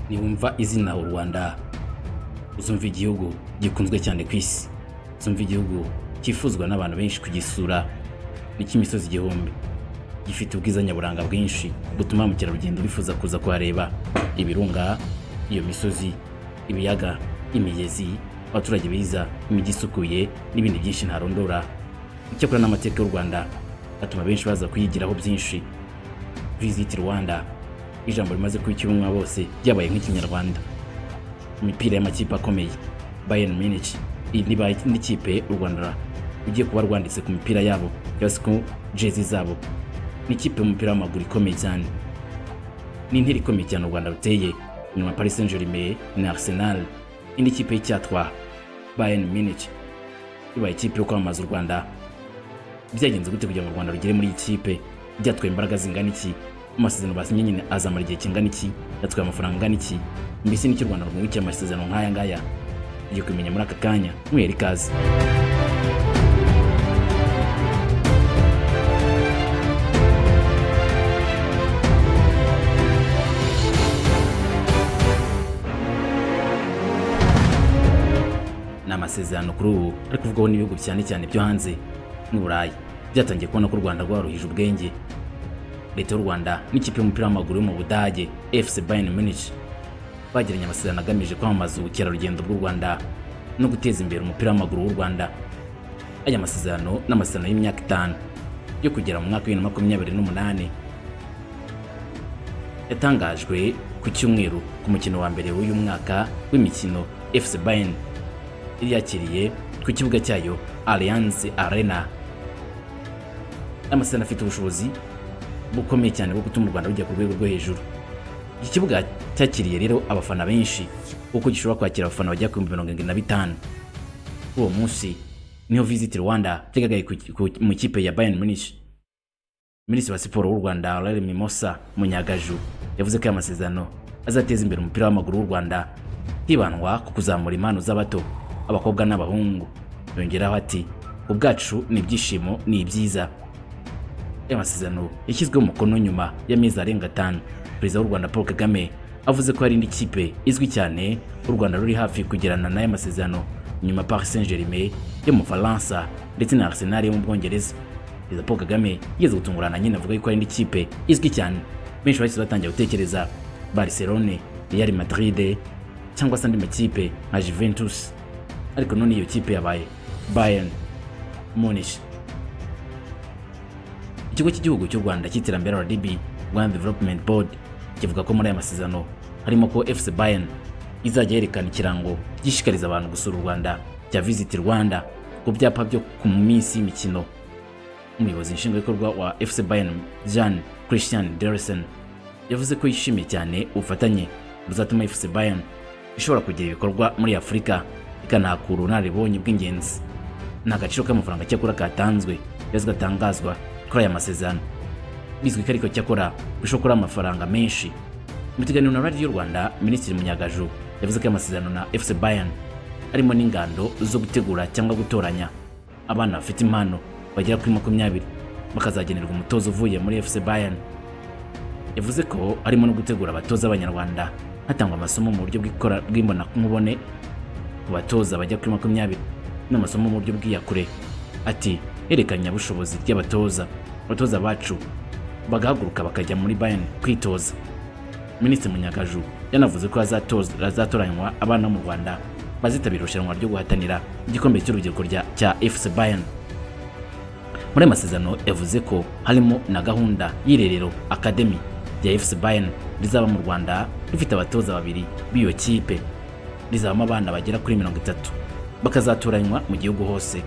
uzumva izina u rwanda uzumva igihugu gikunzwe cyane ku isi uzumva igihugu cyifuzwa n'abantu benshi kugisura ni cy'imisozi igihumbi gifite ubwiza nyaburanga bwinshi butuma ba mukerarugendo bifuza kuza kuhareba ibirunga iyo misozi ibiyaga imigezi abaturage beza imijyi isukuye n'ibindi byinshi ntarondora icyakora n'amateka y'u rwanda atuma benshi baza kuyigiraho byinshi visiti rwanda ijambo rimaze kuba icy'ubumwa bose ryabaye nk'ikinyarwanda imipira y'amakipe akomeye bayern munich iyi nibaye n'ikipe u rwanda ugiye kuba rwanditse ku mipira yabo cyangwa ku jezi zabo ni ikipe y'umupira w'amaguru ikomeye cyane ni intera ikomeye cyane u rwanda ruteye inyuma paris saint germain na arsenal indi kipe y'icyatwa bayern munich ibaye ikipe yo kwamamaza u rwanda byagenze gute kugira ngo u rwanda rugere muri iyi kipe byatwaye imbaraga zingana iki amasezerano basinye nyine azamara igihe kingana iki yatwaye amafaranga angana iki mbese n'icyo u rwanda rwungukiye amasezerano nk'aya ngaya ugiye kumenya muri aka kanya mwera ikaze ni amasezerano kuri ubu ari kuvugwaho n'ibihugu cyane cyane byo hanze n'uburayi byatangiye kubona ko u rwanda rwaruhije ubwenge leta y'u rwanda n'ikipe y'umupira w'amaguru yo mu budage fc bayern munich bagiranye amasezerano agamije kwamamaza ubukerarugendo bw'u rwanda no guteza imbere umupira w'amaguru w'u rwanda aya masezerano ni amasezerano y'imyaka itanu yo kugera mu mwaka wa bibiri na makumyabiri n'umunani yatangajwe ku cyumweru ku mukino wa mbere w'uyu mwaka w'imikino fc bayern yakiriye ku kibuga cyayo Allianz Arena amasezerano afite ubushobozi bukomeye cyane bwo gutuma u Rwanda rujya ku rwego rwo hejuru iki kibuga cyakiriye rero abafana benshi kuko gishobora kwakira abafana bajya ku mirongo irindwi na bitanu kuri uwo munsi niho Visit Rwanda byagagaye mu ikipe ya Bayern Munich Minisitiri wa siporo w'u Rwanda Aurel Mimosa Munyagaju yavuze ko aya masezerano azateza imbere umupira w'amaguru w'u Rwanda hibandwa ku kuzamura impano z'abato abakobwa n'abahungu yongeraho ati ubwacu ni ibyishimo ni ibyiza aya masezerano yashyizweho umukono nyuma y'amezi arenga atanu perezida w'u rwanda paul kagame avuze ko hari indi kipe izwi cyane u rwanda ruri hafi kugirana n'aya masezerano nyuma paris saint germain yo mu faransa ndetse na arsenal yo mu bwongereza perezida paul kagame yigeze gutungurana nyine avuga ko hari indi kipe izwi cyane benshi bahise batangira gutekereza barcelone real madrid cyangwa se andi makipe nka juventus ariko none iyo kipe yabaye bayern munich ikigo cy'igihugu cy'u rwanda cy'iterambere rdb rwanda development board kivuga ko muri aya masezerano harimo ko fc bayern izajya yerekana ikirango gishishikariza abantu gusura u rwanda cya visit rwanda ku byapa byo ku minsi y'imikino umuyobozi nshingwabikorwa wa fc bayern jean christian derison yavuze ko yishimiye cyane ubufatanye buzatuma fc bayern ishobora kugira ibikorwa muri afurika ikanahakura ubunararibonye bw'ingenzi ni agaciro k'amafaranga cyakora katanzwe ndetse gatangazwa kuri aya masezerano bizwi ko ariko cyakora bishobora kuba amafaranga menshi mu kiganiro na radiyo rwanda minisitiri munyagaju yavuze ko amasezerano na fc bayern arimo n'ingando zo gutegura cyangwa gutoranya abana bafite impano bagera kuri makumyabiri bakazagenerwa umutozo uvuye muri fc bayern yavuze ko harimo no gutegura abatoza abanyarwanda hatangwa amasomo mu buryo bw'imbonankubone ku batoza bajya kuri makumyabiri n'amasomo mu buryo bw'iyakure ati herekanya bushobozi ry'abatoza abatoza bacu bagahaguruka bakajya muri bayani kwitoza minisitiri munyagaju yanavuze ko hazatoranywa abana bo mu rwanda bazitabira irushanwa ryo guhatanira igikombe cy'urubyiruko cya fc bayani muri aya masezerano yavuze ko harimo na gahunda y'irerero akademi rya fc bayani rizaba mu rwanda rifite abatoza babiri b'iyo kipe rizabamo abana bagera kuri mirongo itatu bakazatoranywa mu gihugu hose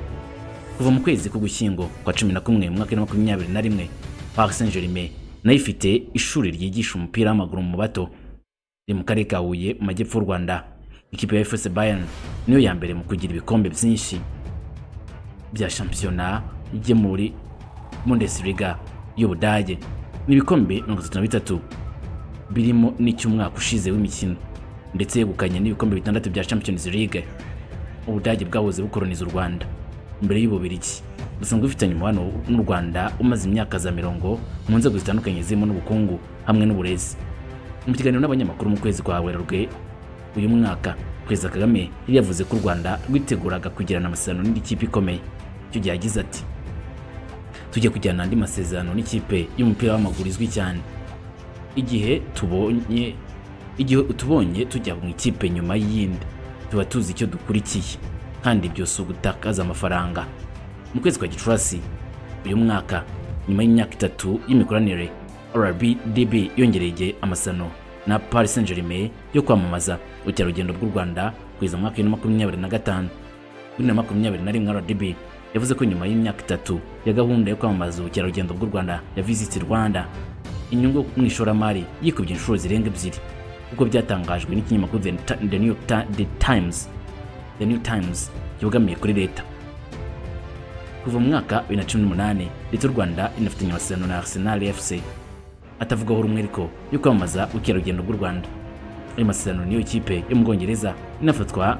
kuva mu kwezi k'ugushyingo kwa cumi na kumwe mu mwaka wa makumyabiri na rimwe paris saint germain nayo ifite ishuri ryigisha umupira w'amaguru mu bato riri mu karere ka huye mu majyepfo y'u rwanda ikipe ya fc bayern niyo ya mbere mu kugira ibikombe byinshi bya shampiyona ijye muri bundesliga y'ubudage ni ibikombe mirongo itatu na bitatu birimo n'icy'umwaka ushize w'imikino ndetse yegukanye n'ibikombe bitandatu bya Champions League ubudage bwahoze bukoroniza u Rwanda mbere y'ububirigi busanzwe bufitanye umubano n'u Rwanda umaze imyaka za mirongo mu nzego zitandukanye zirimo n'ubukungu hamwe n'uburezi mu kiganiro n'abanyamakuru mu kwezi kwa werurwe uyu mwaka perezida kagame yari yavuze ko u rwanda rwiteguraga kugirana amasezerano n'indi kipe ikomeye icyo gihe yagize ati tujya kujyana andi masezerano n'ikipe y'umupira w'amaguru izwi cyane igihe tubonye igihe utubonye tujya mu ikipe nyuma y'iyindi tuba tuzi icyo dukurikiye kandi ibyo si ugutakaza amafaranga mu kwezi kwa gicurasi uyu mwaka nyuma y'imyaka itatu y'imikoranire rbdb yongereye amasano na paris saint germain yo kwamamaza ubukerarugendo bw'u rwanda kugeza mu mwaka wa makumyabiri na gatanu bibiri na makumyabiri na rimwe rdb yavuze ko nyuma y'imyaka itatu ya gahunda yo kwamamaza ubukerarugendo bw'u rwanda ya visit rwanda inyungu mu ishoramari yikubye inshuro zirenga ebyiri nk'uko byatangajwe n'ikinyamakuru The Ta- The New Ta- The times the new times yubwamiye kuri leta kuva mu mwaka 2018 leta y'u rwanda inafitanye amasezerano na arsenal fc atavugaho rumwe ariko yo kwamamaza ubukerarugendo bw'u rwanda ayo masezerano niyo kipe yo mu bwongereza inafatwa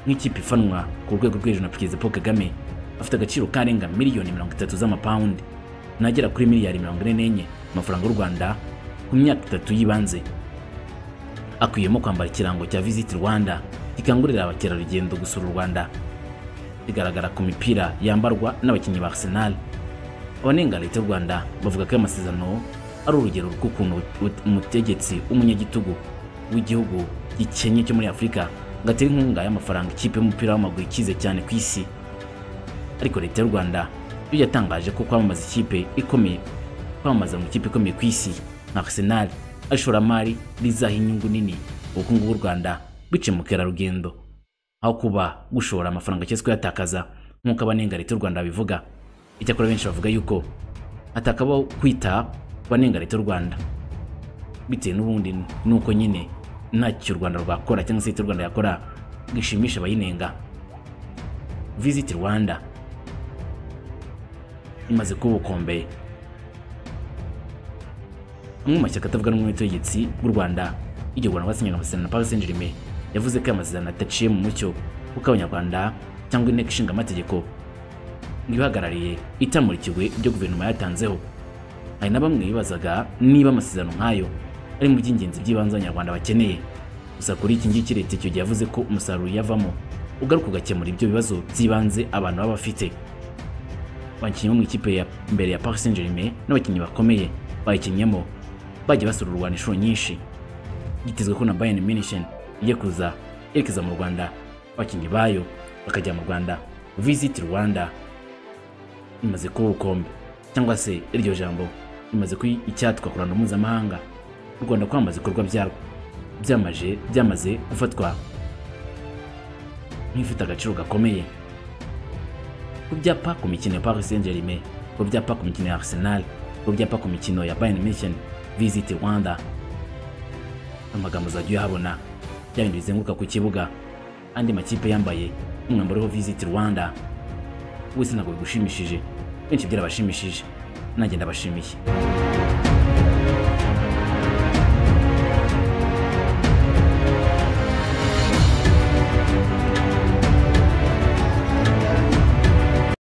nk'ikipe ifanwa ku rwego rwo hejuru na perezida paul kagame afite agaciro karenga miliyoni mirongo itatu z'amapawundi nagera kuri miliyari mirongo ine n'enye amafaranga y'u rwanda ku myaka itatu y'ibanze akwiyemo kwambara ikirango cya visit rwanda gikangurira abakerarugendo gusura u rwanda bigaragara ku mipira yambarwa n'abakinnyi ba arsenal abanenga leta y'u rwanda bavuga ko ayo masezerano ari urugero rw'ukuntu ut- umutegetsi w'umunyagitugu w'igihugu gikennye cyo muri afurika ngo atera inkunga y'amafaranga ikipe y'umupira w'amaguru ikize cyane ku isi ariko leta y'u rwanda yo yatangaje ko kwamamaza ikipe ikomeye kwamamaza mu ikipe ikomeye ku isi nka arsenal ari ishoramari rizaha inyungu nini ubukungu bw'u rwanda biciye mu kerarugendo aho kuba gushora amafaranga cyangwa se kuyatakaza nk'uko abanenga leta y'u rwanda babivuga icyakora benshi bavuga yuko hatakabaho kwita ku banenga leta y'u rwanda bitewe n'ubundi nuko nyine ntacyo u rwanda rwakora cyangwa se leta y'u rwanda yakora ngo ishimishe abayinenga visit rwanda imaze kuba ubukombe amwe mu mashyaka atavuga rumwe n'ubutegetsi bw'u rwanda y'igihugu rwanda rwasinyanye amasezerano na paris saint germain yavuze ko aya masezerano adaciye mu mucyo kuko abanyarwanda cyangwa inteko ishinga amategeko ibahagarariye itamurikiwe ibyo guverinoma yatanzeho hari na bamwe bibazaga niba amasezerano nk'ayo ari mu by'ingenzi by'ibanze abanyarwanda bakeneye gusa kuri iki ngiki leta icyo gihe yavuze ko umusaruro uyavamo ugaruka ugakemura ibyo bibazo by'ibanze abantu baba bafite abakinnyi bo mu ikipe ya mbere ya Paris Saint Germain n'abakinnyi bakomeye bayikinnyemo bagiye basura u Rwanda inshuro nyinshi byitezwe ko na Bayern Munich ijya kuza yerekeza mu Rwanda abakinnyi bayo bakajya mu Rwanda visit Rwanda imaze kuba ubukombe cyangwa se iryo jambo rimaze kuba icyatwa ku ruhando mpuzamahanga u Rwanda kwamamaza ibikorwa byarwo byamaje byamaze gufatwa nk'ifite agaciro gakomeye ku byapa ku mikino ya Paris Saint-Germain, ku byapa ku mikino ya Arsenal, ku byapa ku mikino ya Bayern Munich, Visit Rwanda. Amagambo uzajya uyahabona bya bindi bizenguruka ku kibuga, andi makipe yambaye umwambaro uriho Visit Rwanda. Wese ntabwo bigushimishije, benshi byarabashimishije, nanjye ndabashimiye.